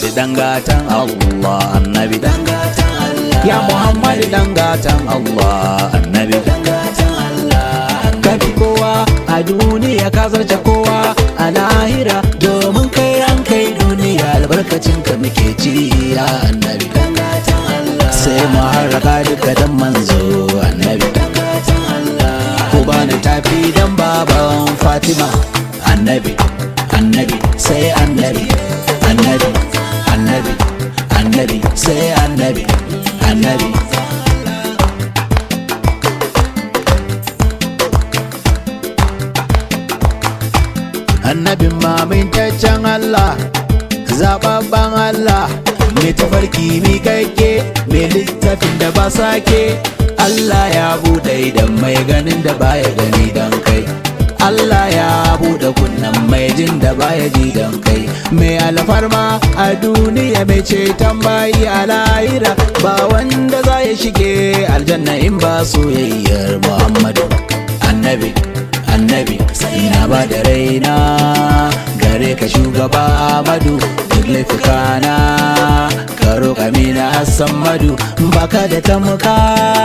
Muhammad dangatan Allah annabi dangatan Allah ya Muhammad dangatan Allah annabi dangatan Allah kafi kowa a duniya ka zarce kowa a lahira domin kai ran kai duniya albarkacin ka muke ci ya annabi dangatan Allah sai mu harraka duka dan manzo annabi dangatan Allah ku bani tafi dan baban Fatima annabi annabi sai annabi annabi annabi annabi sai annabi annabi annabin mamintaccen Allah zababban Allah mai tafarki mi kaike mai littafin da ba sake Allah ya buɗe idan mai ganin da baya gani don kai Allah ya buɗe kunnan mai jin da baya ji don kai mai alfarma a duniya mai ceton bayi a lahira ba wanda za ya shige aljanna in ba soyayyar Muhammadu annabi annabi sai na ba da raina gare ka shugaba Ahmadu duk laifukana ka roƙa mina Hassan Madu baka da tamuka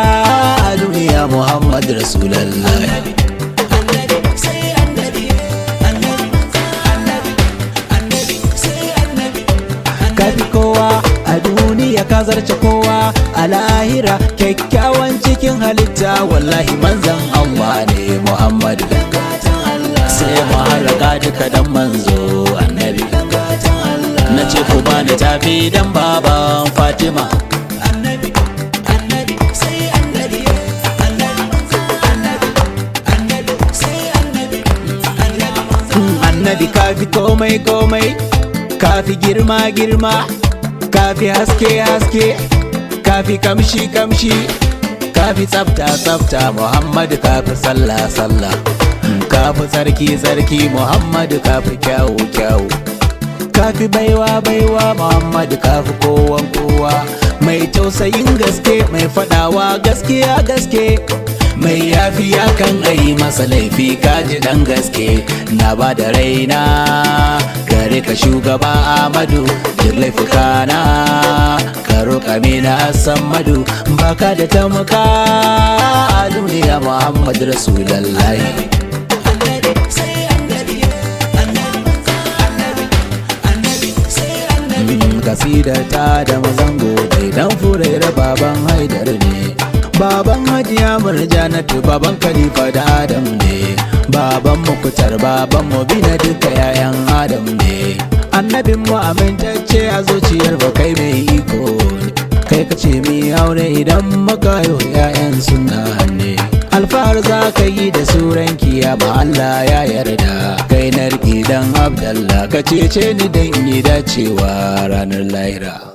a duniya Muhammad Rasulallah annabi sai annabi annabi annabi annabi sai annabi kafi kowa a duniya ka zarce kowa a lahira kyakkyawan cikin halitta wallahi manzan Allah ne Muhammad dangatan Allah sai mu haraka duka dan manzo annabi dangatan Allah na ce ku bani tafi dan baban Fatima annabi annabi sai annabi annabi annabi annabi sai annabi annabi Mm, annabi kafi komai komai kafi girma girma kafi haske haske kafi kamshi kamshi kafi tsafta tsafta muhammadu kafi sallah sallah Mm, kafi tsarki tsarki muhammadu kafi kyawu kyawu kafi baiwa baiwa muhammadu kafi kowan kowa mai tausayin gaske mai fadawa gaskiya gaske mai yafiya kan ayi masa laifi kaji dan gaske na ba da raina gare ka shugaba amadu duk laifukana ka roƙa mina san madu baka da tamuka a duniya muhammadu rasulallahi annabi sai annabi annabi annabi annabi sai annabi Mm, kasida ta da mazango dai dan furera baban haidar ne baban hajiya murjanatu baban khalifa da adam ne baban mukutar baban mu bina duka yayan adam ne annabin mu amintacce a zuciyar ba kai mai iko ne kai ka ce mi aure idan muka yi yayan suna ne alfahar za ka yi da suran kiyama Allah ya yarda kai narki dan abdallah ka cece ni dan yi dacewa ranar lahira